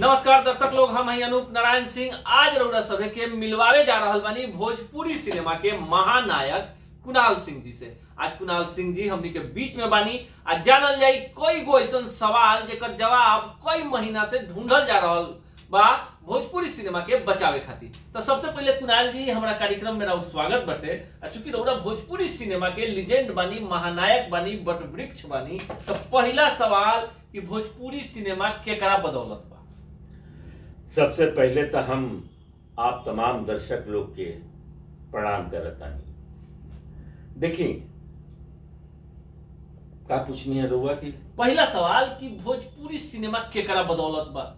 नमस्कार दर्शक लोग हम हैं अनूप नारायण सिंह आज रउरा सभे के मिलवावे जा रहल बानी भोजपुरी सिनेमा के महानायक कुणाल सिंह जी से आज कुणाल सिंह जी हमनी के बीच में बानी आ जानल जाई कोई गो ऐसन सवाल जेकर जवाब कई महीना से ढूंढल जा रहल बा भोजपुरी सिनेमा के बचावे खातिर तो सबसे पहले कुणाल जी हमारा कार्यक्रम में राउर स्वागत बटे आ चूंकि रउरा भोजपुरी सिनेमा के लीजेंड बानी महानायक बानी बट वृक्ष बानी तो पहला सवाल कि भोजपुरी सिनेमा केकरा बदौलत बा सबसे पहले तो हम आप तमाम दर्शक लोग के प्रणाम करतानी देखिए का पूछनी है रुआ की पहला सवाल कि भोजपुरी सिनेमा केकरा बदौलत बा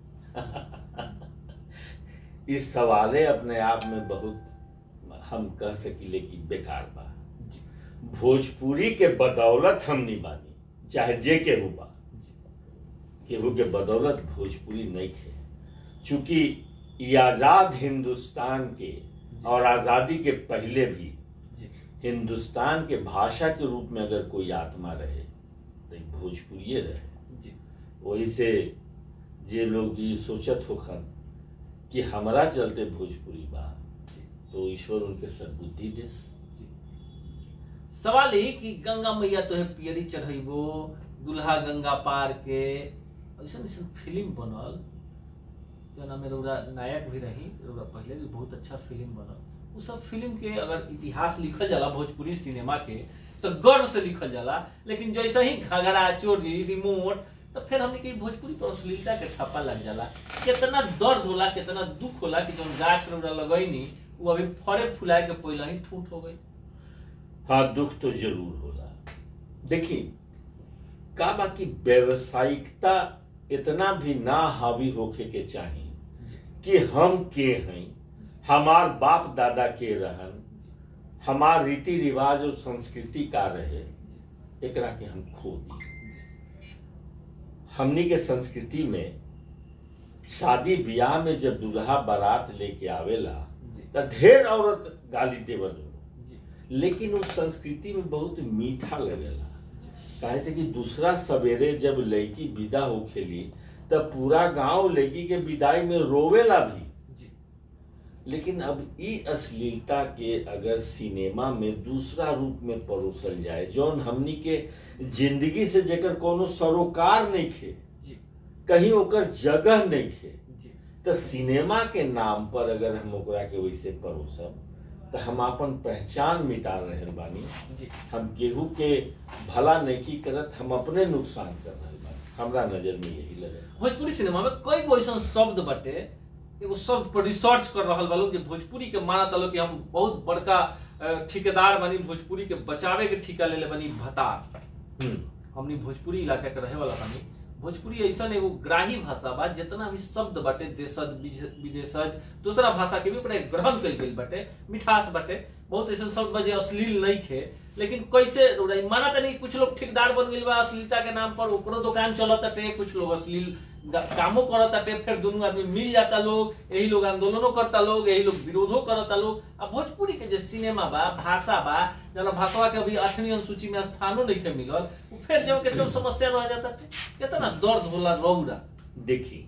इस सवाले अपने आप में बहुत हम कह सकिले कि बेकार बा भोजपुरी के बदौलत हम नहीं बानी चाहे जे केहू बा केहू के बदौलत भोजपुरी नहीं थे चूंकि ये आजाद हिंदुस्तान के और आजादी के पहले भी जी हिंदुस्तान के भाषा के रूप में अगर कोई आत्मा रहे तो ई भोजपुरिये रहे जी वही से जे लोग ये सोचत होखन कि हमारा चलते भोजपुरी बा जी तो ईश्वर उनके सद्बुद्धि दे जी सवाल ही कि गंगा मैया तो है पियरी चढ़ैबो दुल्हा गंगा पार के ऐसा ऐसा फिल्म बनल जना में रउरा नायक भी रही रउरा पहले भी बहुत अच्छा फिल्म बनल उ सब फिल्म के अगर इतिहास लिखल जाला भोजपुरी सिनेमा के तो गर्व से लिखल जाला लेकिन जैसे ही घगरा चोरी रिमोट तो फिर हमने के भोजपुरी पर अश्लीलता के ठप्पा लग जाला कितना दर्द होला कितना दुख होला कि जौन गाछ रउरा लगैनी वो अभी फरे फुलाए के पहले ही ठूठ हो गई हाँ दुख तो जरूर होला देखिए का बाकी व्यवसायिकता इतना भी ना हावी होखे के चाहिए कि हम के हैं हमार बाप दादा के रहन हमार रीति रिवाज और संस्कृति का रहे एकरा के हम खो दी हमनी के संस्कृति में शादी ब्याह में जब दुल्हा बारात लेके आवेला जी त ढेर औरत गाली देवल जी लेकिन उस संस्कृति में बहुत मीठा लगेला काहे से कि दूसरा सवेरे जब लड़की विदा होखेली तब पूरा गांव लड़की के विदाई में रोवेला भी जी लेकिन अब ई अश्लीलता के अगर सिनेमा में दूसरा रूप में परोसल जाए जौन हमनी के जिंदगी से जेकर कोनो सरोकार नहीं खे जी कहीं ओकर जगह नहीं खे जी तो सिनेमा के नाम पर अगर हम ओकरा के वैसे परोसब तो हम अपन पहचान मिटा रहे बानी जी हम केहू के भला नहीं करत हम अपने नुकसान कर रहे बानी हमरा नजर में यही लगे भोजपुरी सिनेमा में कई गो ऐसा शब्द बटे एगो शब्द पर रिसर्च कर रहल बा लोग जे भोजपुरी के मानत लोग कि हम बहुत बड़का अ, ठेकेदार बनी भोजपुरी के बचावे के ठिका ले ले बनी भतार हम्म, हमनी भोजपुरी इलाका के रहे वाला बानी भोजपुरी ऐसा एगो ग्राही भाषा बा जितना भी शब्द बाटे देशज विज- विदेशज दूसरा भाषा के भी ओकरा ग्रहण कल गेल बाटे मिठास बाटे बहुत ऐसा शब्द बा जे अश्लील नहीं खे लेकिन कैसे रउरा ई माना तनी कुछ लोग ठेकेदार बन गेल बा अश्लीलता के नाम पर ओकरो दुकान चलत ताटे कुछ लोग अश्लील ग- कामो करत ताटे फिर दोनों आदमी मिल जाता लोग यही लोग आंदोलनो करता लोग यही लोग विरोधो करता लोग आ भोजपुरी के जे सिनेमा बा भाषा बा जना भाषवा के अभी आठवीं अनुसूची में स्थानो नहीं के मिलल उ फिर जब के समस्या रह जाता कितना दर्द होला रौरा देखी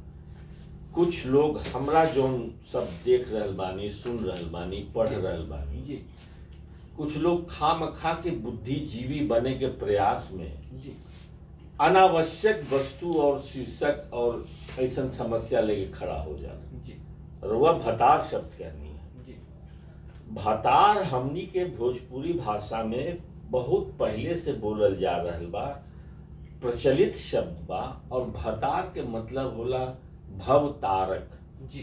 कुछ लोग हमरा जोन सब देख रहल बानी सुन रहल बानी पढ़ रहल बानी जी कुछ लोग खाम खा के बुद्धिजीवी बने के प्रयास में जी अनावश्यक वस्तु और शीर्षक और ऐसा समस्या लेके खड़ा हो जाना जी रुआ भतार शब्द कहनी है जी भतार हमनी के भोजपुरी भाषा में बहुत पहले से बोलल जा रहल बा प्रचलित शब्द बा और भतार के मतलब होला भव तारक जी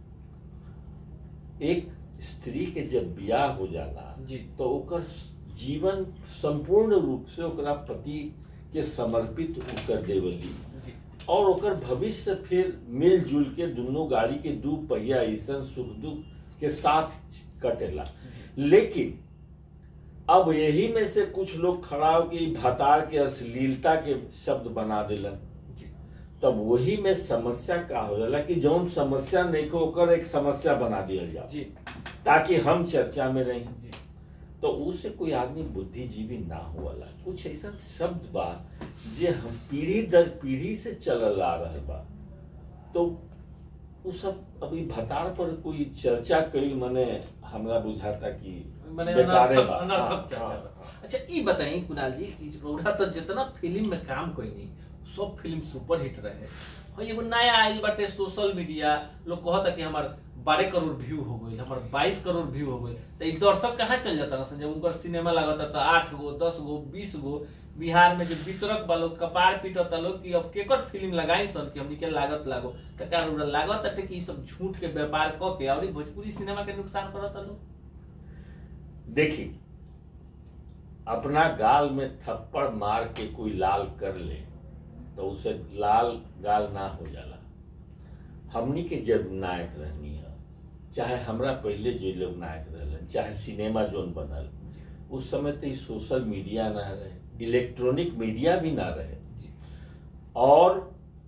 एक स्त्री के जब ब्याह हो जाला जी तो ओकर जीवन संपूर्ण रूप से ओकरा पति के समर्पित उ कर देवली जी और ओकर भविष्य फिर मिलजुल के दोनों गाड़ी के दू पहिया ऐसा सुख दुख के साथ कटेला लेकिन अब यही में से कुछ लोग खड़ा हो के ई भतार के अश्लीलता के शब्द बना दिलन जी तब वही में समस्या का हो जाला कि जौन समस्या नहीं को ओकर एक समस्या बना दिया जाए जी ताकि हम चर्चा में रहें जी तो उससे कोई आदमी बुद्धिजीवी ना होवाला कुछ ऐसा शब्द बा जे हम पीढ़ी दर पीढ़ी से चलल आ रहे बा तो उ सब अभी भतार पर कोई चर्चा कई मने हमरा बुझाता कि माने बेकारे अनर्थक बा। अनर्थक हाँ, चर्चा हाँ, बा। हाँ। अच्छा ई बताई कुणाल जी कि रौरा तो जितना फिल्म में काम कईनी सब फिल्म सुपर हिट रहे और एगो नया आइल बाटे सोशल मीडिया लोग कहता कि हमार बारह करोड़ व्यू हो गई हमार बाईस करोड़ व्यू हो गई तो ई दर्शक कहाँ चल जाता ना जब उनकर सिनेमा लागता तो आठ गो दस गो बीस गो बिहार में जो वितरक बा लोग कपार पीटता लोग कि अब केकर फिल्म लगाई सन कि हमनी के लागत लागो तो का रौरा लागत ताटे कि ई सब झूठ के व्यापार क के और ई भोजपुरी सिनेमा के नुकसान करता लोग देखी अपना गाल में थप्पड़ मार के कोई लाल कर ले तो उसे लाल गाल ना हो जाला हमनी के जब नायक रहनी है चाहे हमरा पहले जो लोग नायक रहलन चाहे सिनेमा जोन बनल उस समय तो ई सोशल मीडिया ना रहे इलेक्ट्रॉनिक मीडिया भी ना रहे और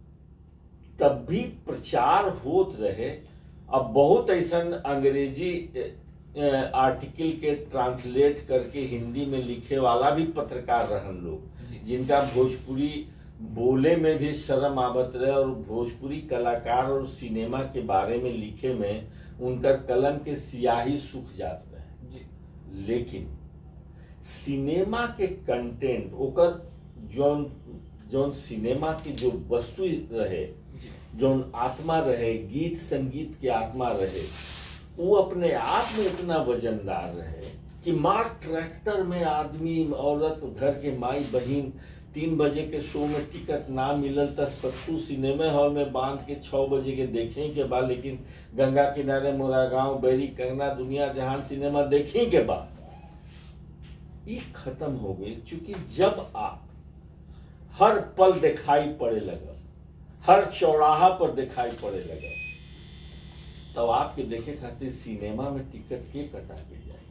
तब भी प्रचार होत रहे अब बहुत ऐसा अंग्रेजी अ, अ, आर्टिकल के ट्रांसलेट करके हिंदी में लिखे वाला भी पत्रकार रहन लोग जी। जिनका भोजपुरी बोले में भी शर्म आवत रहे और भोजपुरी कलाकार और सिनेमा के बारे में लिखे में उनकर कलम के सियाही सूख जात रहे जी लेकिन सिनेमा के कंटेंट ओकर जौन जौन सिनेमा की जो वस्तु रहे जी जौन आत्मा रहे गीत संगीत के आत्मा रहे वो अपने आप में इतना वजनदार रहे कि मार ट्रैक्टर में आदमी औरत घर के माई बहन तीन बजे के शो में टिकट ना मिलल त सत्तू सिनेमा हॉल में बांध के छह बजे के देखे के बाद लेकिन गंगा किनारे मोरा गांव बैरी कंगना दुनिया जहान सिनेमा देखे के बाद ये खत्म हो गई क्योंकि जब आप हर पल दिखाई पड़े लगा हर चौराहा पर दिखाई पड़े लगा तब आपके देखे खातिर सिनेमा में टिकट के कटा के जाए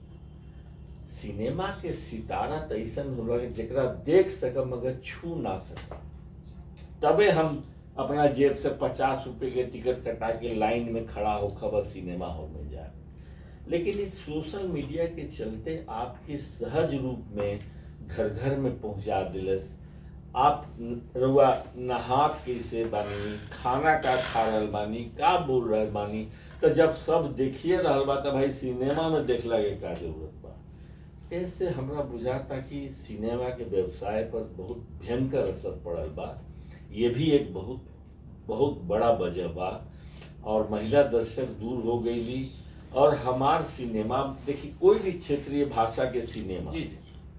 सिनेमा के सितारा तो ऐसा होला कि जेकरा देख सकम मगर छू ना सकम तबे हम अपना जेब से पचास रुपए के टिकट कटा के लाइन में खड़ा हो खबर सिनेमा हॉल में जाए लेकिन इस सोशल मीडिया के चलते आपके सहज रूप में घर घर में पहुंचा दिलस आप रुआ नहात कैसे बानी खाना का खा रहल बानी का बोल रहल बानी तो जब सब देखिए रहल बा तो भाई सिनेमा में देखला के का जरूरत बा ऐसे हमरा बुझाता कि सिनेमा के व्यवसाय पर बहुत भयंकर असर पड़ल बा ये भी एक बहुत बहुत बड़ा वजह बा और महिला दर्शक दूर हो गईली और हमार सिनेमा देखिए कोई भी क्षेत्रीय भाषा के सिनेमा जी जी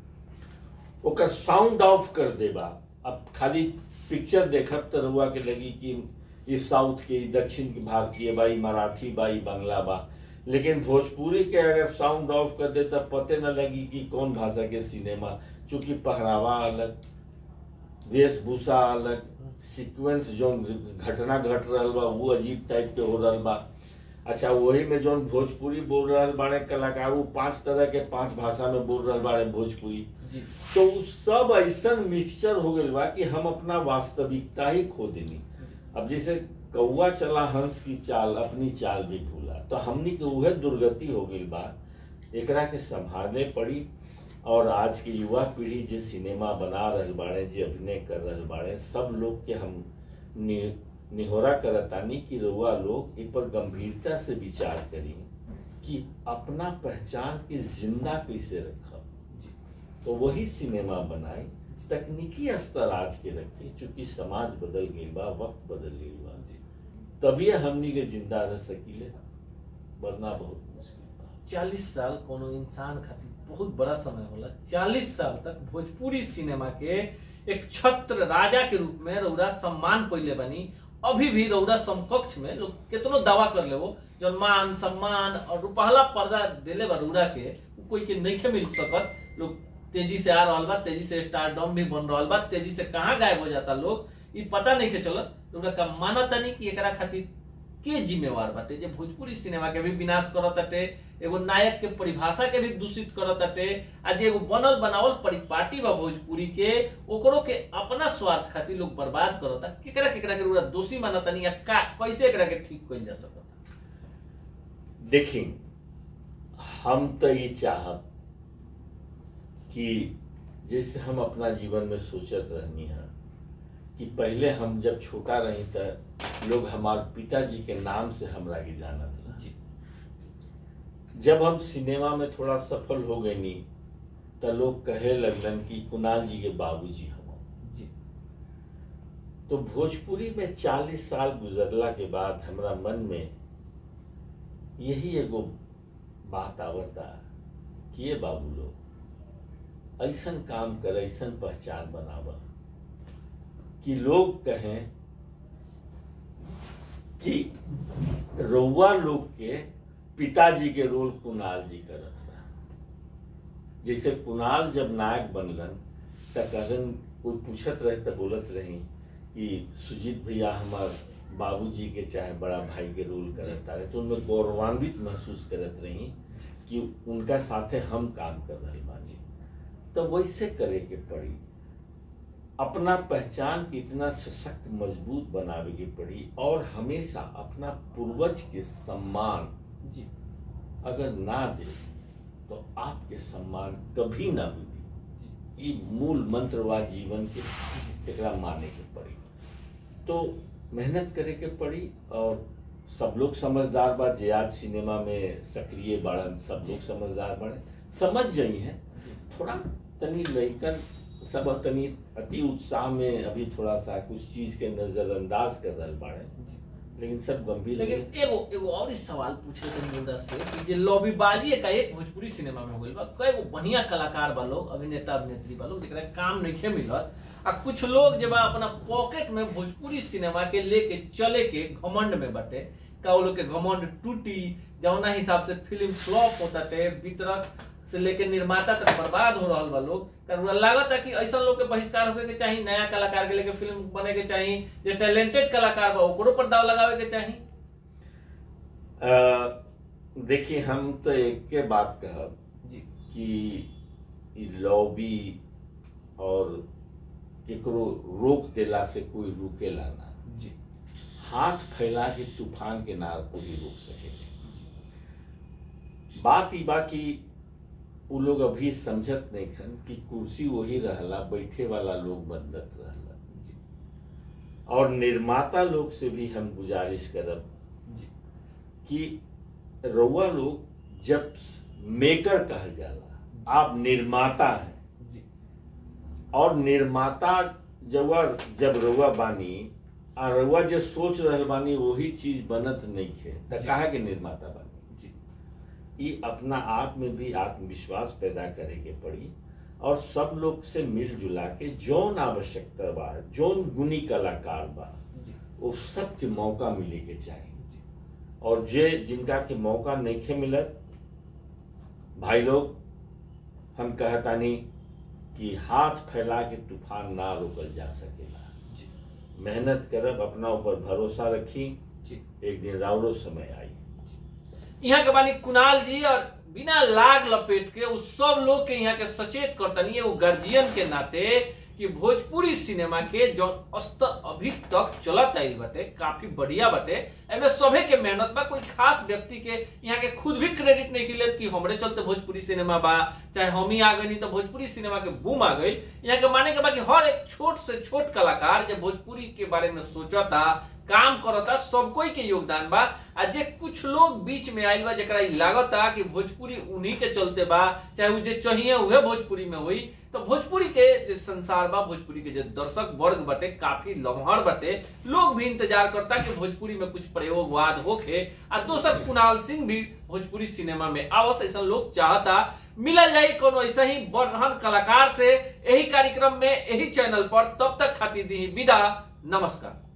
ओकर साउंड ऑफ कर देबा अब खाली पिक्चर देखब तो रुआ के लगी कि ई साउथ के ई दक्षिण के भारतीय बा ई मराठी बा ई बांग्ला बा लेकिन भोजपुरी के अगर साउंड ऑफ कर दे तब पते न लगी कि कौन भाषा के सिनेमा चूंकि पहरावा अलग वेशभूषा अलग सीक्वेंस जो घटना घट रहल बा वो अजीब टाइप के हो रहल बा अच्छा वही में जो भोजपुरी बोल रहल बाड़े कलाकार वो पांच तरह के पांच भाषा में बोल रहल बाड़े भोजपुरी जी तो उ सब ऐसा मिक्सचर हो गइल बा कि हम अपना वास्तविकता ही खो देनी अब जैसे कौआ चला हंस की चाल अपनी चाल भी भूला तो हमनी के उहे दुर्गति हो गइल बा एकरा के संभालने पड़ी और आज की युवा पीढ़ी जे सिनेमा बना रहल बाड़े जे अभिनय कर रहल बाड़े सब लोग के हम नि, निहोरा करतानी कि रउआ लोग इ पर गंभीरता से विचार करी कि अपना पहचान के जिंदा कैसे रखब जी तो वही सिनेमा बनाए तकनीकी स्तर आज के रखे चूंकि समाज बदल गई बा वक्त बदल गई बा तभी हमनी के जिंदा रह सकीले वरना बहुत मुश्किल बा चालीस साल कोनो इंसान खातिर बहुत बड़ा समय होला चालीस साल तक भोजपुरी सिनेमा के एक छत्र राजा के रूप में रौरा सम्मान पहले बनी अभी भी रौरा समकक्ष में लोग कितनो दावा कर ले वो जौन मान सम्मान और रुपहला पर्दा देले बा रौरा के उ कोई के नइखे मिल सकत लोग तेजी से आ रहल बा तेजी से स्टारडम भी बन रहल बा तेजी से कहाँ गायब हो जाता लोग ई पता नहीं के चलत रौरा का मानत नहीं कि एकरा खातिर के जिम्मेवार बाटे जे भोजपुरी सिनेमा के भी विनाश करत ताटे एगो नायक के परिभाषा के भी दूषित करत ताटे आ जे एगो बनल बनावल परिपाटी बा भोजपुरी के ओकरो के अपना स्वार्थ खातिर लोग बर्बाद करता केकरा केकरा के पूरा दोषी मानतनी या का कैसे एकरा के ठीक कइल जा सकता देखी हम तो ये चाहब कि जैसे हम अपना जीवन में सोचत रहनी है कि पहले हम जब छोटा रही त लोग हमार पिताजी के नाम से हमरा के जानत रहा जी जब हम सिनेमा में थोड़ा सफल हो गए नी तो लोग कहे लगलन कि कुणाल जी के बाबूजी हम जी तो भोजपुरी में चालीस साल गुजरला के बाद हमरा मन में यही एगो बात आवता कि ये बाबू लोग ऐसन काम कर ऐसन पहचान बनावा कि लोग कहें कि रउआ लोग के पिताजी के रोल कुणाल जी करत रहा जैसे कुणाल जब नायक बनलन त कहलन कोई पूछत रहे त बोलत रही कि सुजीत भैया हमार बाबूजी के चाहे बड़ा भाई के रोल करत रहे तो उनमें गौरवान्वित महसूस करत रही कि उनका साथे हम काम कर रहे बाजी तो वैसे करे के पड़ी अपना पहचान के इतना सशक्त मजबूत बनावे के पड़ी और हमेशा अपना पूर्वज के सम्मान जी अगर ना दे तो आपके सम्मान कभी ना मिली ये मूल मंत्र वा जीवन के एकरा माने के पड़ी तो मेहनत करे के पड़ी और सब लोग समझदार बा जे आज सिनेमा में सक्रिय बाड़न सब लोग समझदार बाड़े समझ जाई हैं थोड़ा तनी लइकन सब तनी अति उत्साह में अभी थोड़ा सा कुछ चीज के नजरअंदाज कर रहे बाड़े लेकिन सब गंभीर लेकिन एगो एगो और ही सवाल पूछे थे मुंडा से कि जे लॉबीबाजी का एक भोजपुरी सिनेमा में हो गई बा कई गो बढ़िया कलाकार बा लोग अभिनेता अभिनेत्री बा लोग जेकरा काम नहीं मिलत आ कुछ लोग जे बा अपना पॉकेट में भोजपुरी सिनेमा के लेके चले के घमंड में बटे का वो लोग के घमंड टूटी जौना हिसाब से फिल्म फ्लॉप होता थे वितरक से लेके निर्माता तक बर्बाद हो रहा बा लोग कारण लागत है कि ऐसा लोग के बहिष्कार होके के चाहिए नया कलाकार के लेके फिल्म बने के चाहिए जे टैलेंटेड कलाकार बा ओकरो पर दाव लगावे के चाहिए अ, देखिए हम तो एक के बात कहब जी कि ई लॉबी और केकरो रोक देला से कोई रुकेला ना जी हाथ फैला के तूफान के नार को भी रोक सके बात ई बा कि उ लोग अभी समझत नहीं खन कि कुर्सी वही रहला बैठे वाला लोग बदलत रहला जी और निर्माता लोग से भी हम गुजारिश करब जी कि रउआ लोग जब मेकर कहल जाला आप निर्माता हैं जी और निर्माता जब जब रउआ बानी आ रउआ जो सोच रहल बानी वही चीज बनत नहीं है त जी। काहे के निर्माता बानी जी ई अपना आप में भी आत्मविश्वास पैदा करे के पड़ी और सब लोग से मिलजुला के जौन आवश्यकता बा जौन गुणी कलाकार बा जी वो सबके मौका मिले के चाहिए जी और जे जिनका के मौका नहीं मिलत भाई लोग हम कहतानी कि हाथ फैला के तूफान ना रोकल जा सकेला जी मेहनत करब अपना ऊपर भरोसा रखी जी एक दिन रावरो समय आई यहाँ के बानी कुणाल जी और बिना लाग लपेट के उस सब लोग के यहाँ के सचेत करतनी एगो गार्जियन के नाते कि भोजपुरी सिनेमा के जो स्तर अभी तक चलत आइल बाटे काफी बढ़िया बाटे एमे सभे के मेहनत बा कोई खास व्यक्ति के यहाँ के खुद भी क्रेडिट नहीं मिलत कि हमरे चलते भोजपुरी सिनेमा बा चाहे हम ही आ गई तो भोजपुरी सिनेमा के बूम आ गई यहाँ के माने के बा कि हर एक छोट से छोट कलाकार जो भोजपुरी के बारे में सोचता काम करता सब कोई के योगदान बा आ जे कुछ लोग बीच में आइल बा जेकरा ई लागता कि भोजपुरी उन्हीं के चलते बा चाहे उ जे चाहिए उहे भोजपुरी में हुई तो भोजपुरी के जे संसार बा भोजपुरी के जे दर्शक वर्ग बटे काफी लम्हर बटे लोग भी इंतजार करता कि भोजपुरी में कुछ प्रयोगवाद होखे आ दोसर कुणाल सिंह भी भोजपुरी सिनेमा में आवस ऐसा लोग चाहता मिलल जाई कोनो ऐसा ही बड़हन कलाकार से यही कार्यक्रम में यही चैनल पर तब तक खातिर दी विदा नमस्कार